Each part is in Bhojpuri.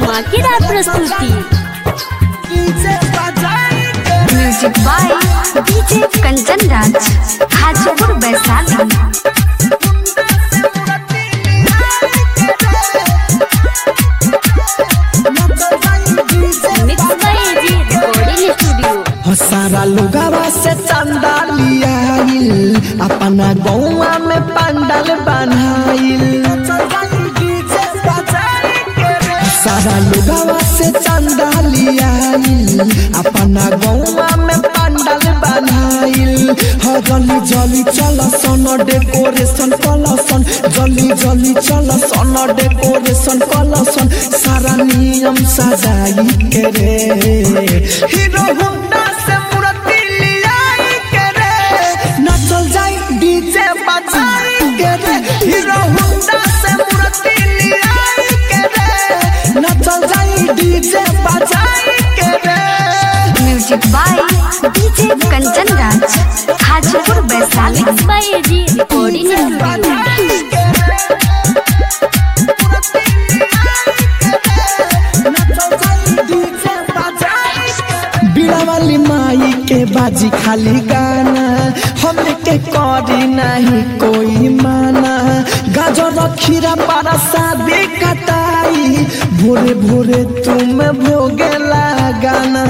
धमाकेदार प्रस्तुति music by DJ Kanchan Raj Hajipur Vaishali mix by AG recording studio हो सारा लोगावा से चंदा लियाइल अपना गौवा में पंडल बनाइल सारा लोगावा से चंदा लियाइल अपना गौवा में पंडल बनाइल हो जल्दी जल्दी चल सन डेकोरेशन कलसन जल्दी जल्दी चल सन डेकोरेशन कलसन सारा नियम सजाई के रे हीरो होंडा से मूर्ति लियाई के रे नचल जाई डीजे बजाई के रे हीरो होंडा से मूर्ति लियाई के रे नचल जाई डीजे बजाई के रे music by DJ Kanchan Raj Hajipur Vaishali mix by AG recording studio बीड़ा वाली माई के बाजी खाली गाना हमें के करी नहीं कोई माना गाजर खीरा पारा शादी कटाई भोरे भोरे तुम भोगे लगाना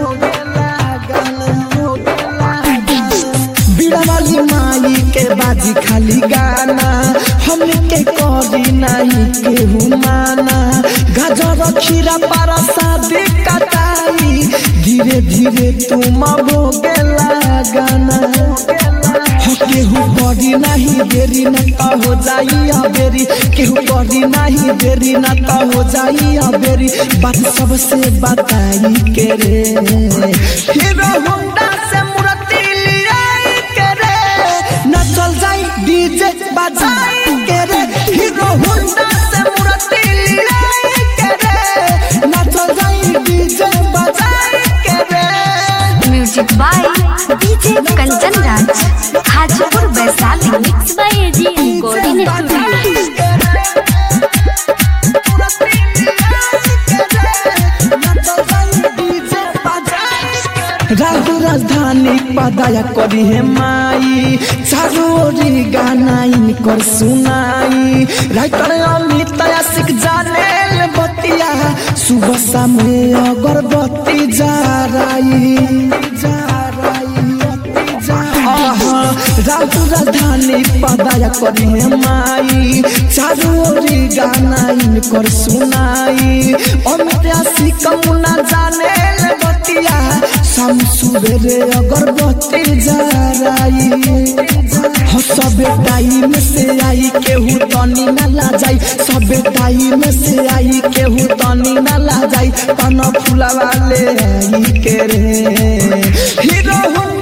बीड़ा वाली माई के बाजी खाली गाना हमें के करी नहीं केहू माना गाजर खीरा पारा शादी कटाई धीरे धीरे तुम भोगे लगाना हो केहू करी नहीं देरी न तो हो जाई अबेरी केहू करी नहीं देरी न तो हो जाई अबेरी बात सबसे बताई के रे हीरो होंडा से मूर्ति लियाई के रे नचल जाई डीजे बजाई के रे हीरो होंडा से मूर्ति लियाई के रे नचल जाई डीजे बजाई के रे music by DJ Kanchan Raj Hajipur Vaishali mix by AG recording studio राहु राजधानी पदाया करी है माई चारों ओरी गाना इनकर सुनाई राइटर अमित आशिक जाने बतिया सुबह शाम अगरबत्ती जा रही जा राहु राजधानी पदाया करी है माई चारों ओरी गाना इनकर सुनाई अमित आशिक मुना जाने बतिया शाम सुबेरे अगरबत्ती जराई हो सबे टाइम से आई केहू तनी न ला जाई सबे टाइम से आई केहू तनी न ला जाई पन फूला वाले आई के रे हीरो होंडा